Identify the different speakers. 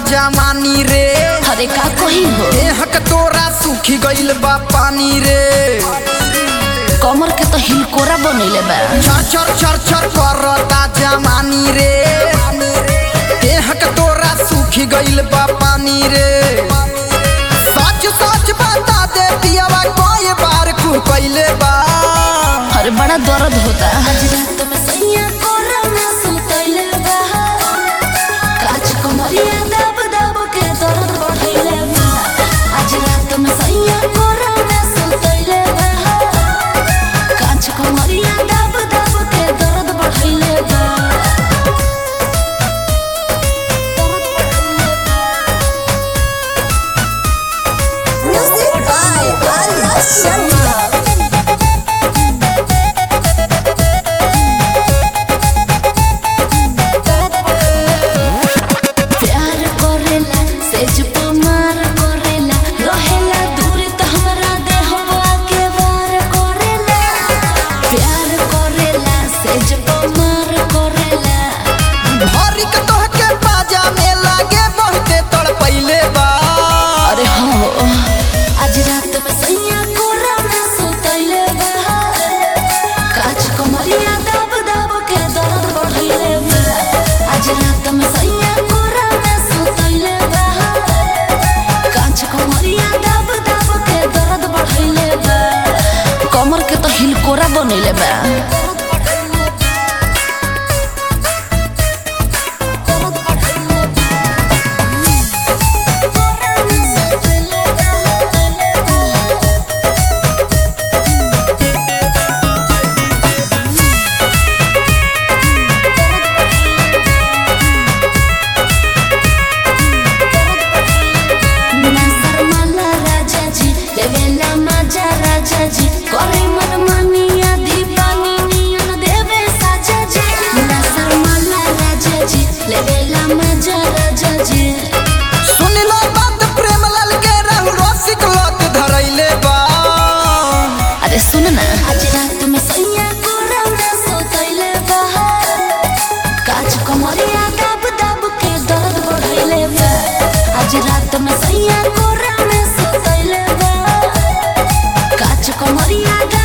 Speaker 1: जमानी रे
Speaker 2: अरे का कही हो
Speaker 1: देहक तोरा सूखी गइल बा पानी रे
Speaker 2: कमर के तो हिलकोरा बनैले बा
Speaker 1: चर चर चर चर करता जमानी रे देहक तोरा सूखी गइल बा पानी रे सच सच बता दे पियावा कोई बार कु कइले बा
Speaker 2: अरे बड़ा दर्द होता
Speaker 3: काच कमरिया दब दब के दर्द बढ़ैले बा आज रात में सैया कोरा में सुतैले बा काच कमरिया दब दब के दर्द बढ़ैले बा Music by Arya Sharma प्यार करेला सेज पे मार करेला रहेला दूर त हमरा देहवा के वार करेला प्यार करेला सेज पे मार करेला
Speaker 1: भरी के तोहके बाजा में लागे बहुते तड़पैले बा
Speaker 2: अरे हाँ
Speaker 3: आज रात में सैया कोरा में सुतैले बा काच कमरिया दब दब के दर्द बढ़ैले बा आज रात में सैया कोरा में सुतैले बा काच कमरिया दब दब के दर्द बढ़ैले बा
Speaker 2: कमर के तो हिलकोरा बनैले बा
Speaker 3: ना शर्माला राजा जी देवेला मजा राजा जी करे मन मानिया दीवानी नियन देवे साजा जी ना शर्माला राजा जी लेवेला मजा राजा जी
Speaker 1: सुनिला बात प्रेम लाल के रहु रसिक लत धरैले बा
Speaker 2: अरे सुन ना
Speaker 3: आज रात में सैया कोरा में सोतैले बा काच कमरिया दब दब के दर्द बढ़ैले बा आज रात में सैया कोरा में सोतैले बा काच कमरिया